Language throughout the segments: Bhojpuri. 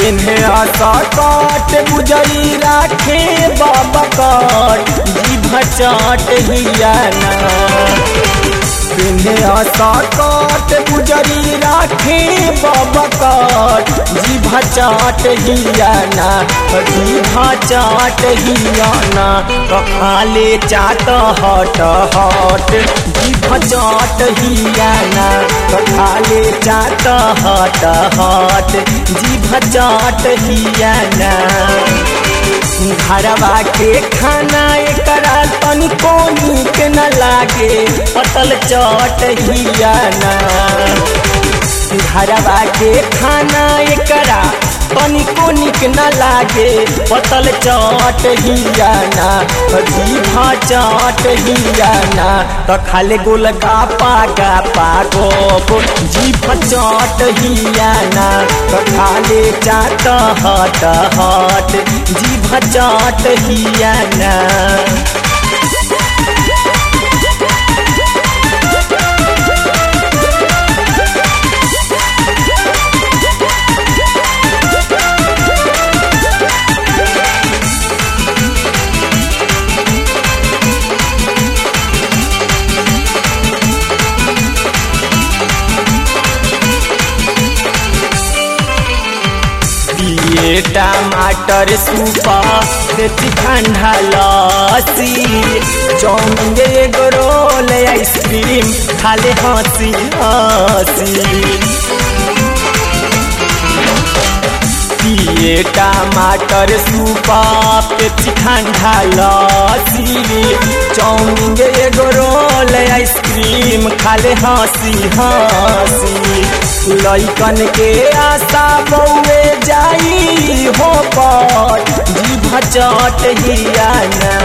पिन्हे सकट बुझरी राखे बाबा कट जीभ चाट हियाना पिन्हे सकट बुझरी राखे बाबा कट जीभ चाट हियाना जीभ चाट हियाना खाले चाट हट हट जीभ चाट हियाना खाले चाट हट हट जीभ चाट हियाना घरवा के खाना एकरा तनिको नीक न लागे पतल चट हियाना घरवा के खाना एकरा तनिको निक न लागे पतल चट हियाना जीभा चट हियाना त खाले गोल गापा गापा गोप जीभ चट हियाना त खाले चाट हट हट जीभ चट हियाना दिए टमाटर सूपा देती ठंडा लस्सी चाउमीन एगो रोल आइसक्रीम खाले हंसी हंसी पिए टमाटर सूपा पेप्सी ठंडा लस्सी चाउमीन एगो रोल आइसक्रीम खाले हंसी हंसी लइकन के आशा बउए जाई हो पर जीभ चट हियाना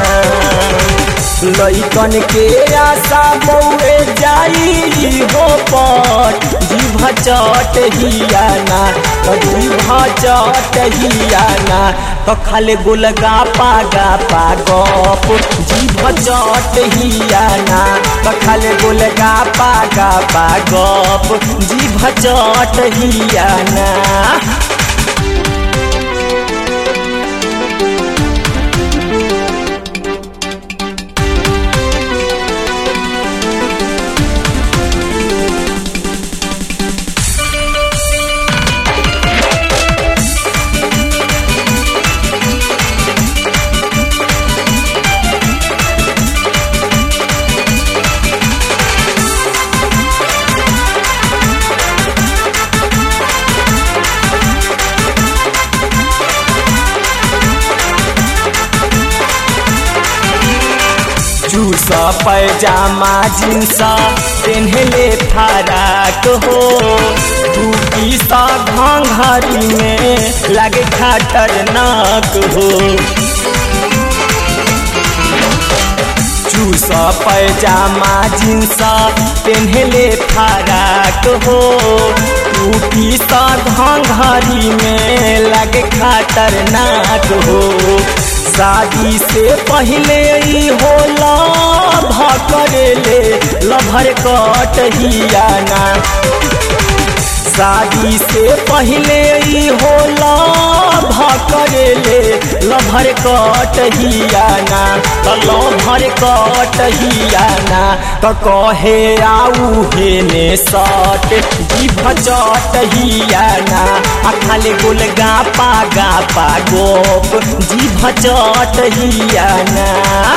लइकन के आशा बउए जाई हो पर जीभ चट हियाना जीभ चट हियाना तो खाले गोल गापा गापा गप जीभ चट हियाना तो खाले गोल गापा गापा गप जीभ चट हियाना जूस पैजामा जींस पेन्हले फराक हो टूपी सा घाघरी में लगे खतरनाक हो जूस पैजामा जींस पेन्हले फराक हो टूपी सा घाघरी में लगे खतरनाक हो शादी से पहले ही होला भकरेले लभर कट हियाना शादी से पहले ही होला भकरेले लभर कट हियाना तो लभर कट हियाना तो कहे आऊ हेने सट जीभ चट हियाना आ खाले गोल गापा गापा गोप जीभ चट हियाना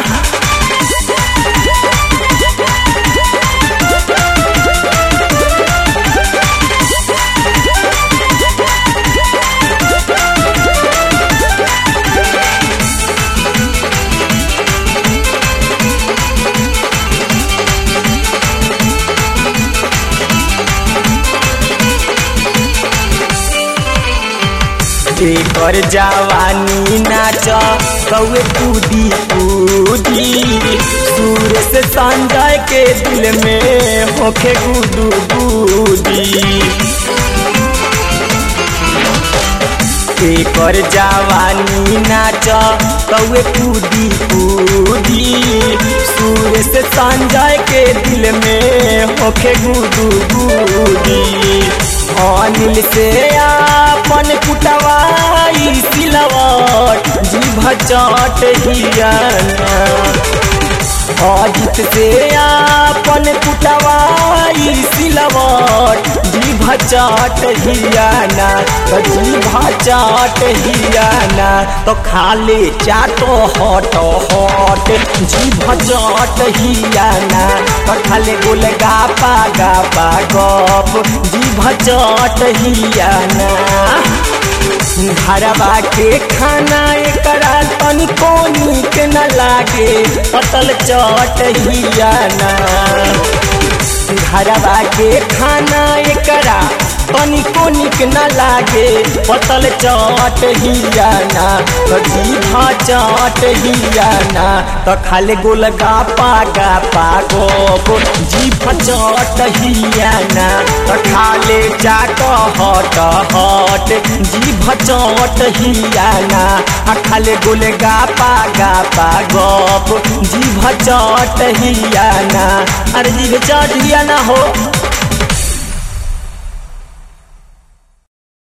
एकर जवानी नाच कौए कूदी कूदी सूर से संजय के दिल में होखे गुदू गुदी एकर जवानी नाच कौए कूदी कूदी सूर्य से संजय के दिल में होखे गुदू गुदी अनिल से आपन कुटवाई सिलवट जीभ चट हियाना अजित से आपन कुटवाई सिलवट जीभ चट हियाना तो जीभ चट हियाना तो खाले चाटो हट हट जीभ चट हियाना तो खाले गोल गापा गापा गप जीभ चट हियाना घरवा के खाना एकरा तनिको नीक न लागे पतल चट हियाना घरवा के खाना एकरा तनिको निक न लागे पतल चट हियाना तो जीभा चट हियाना तो खाले गोल गापा गापा गोप जीभ चट हियाना तो खाले चाट हट हट जीभ चट हियाना आ खाले गोल गापा गापा गप जीभ चट हियाना अरे जीभ चट हियाना हो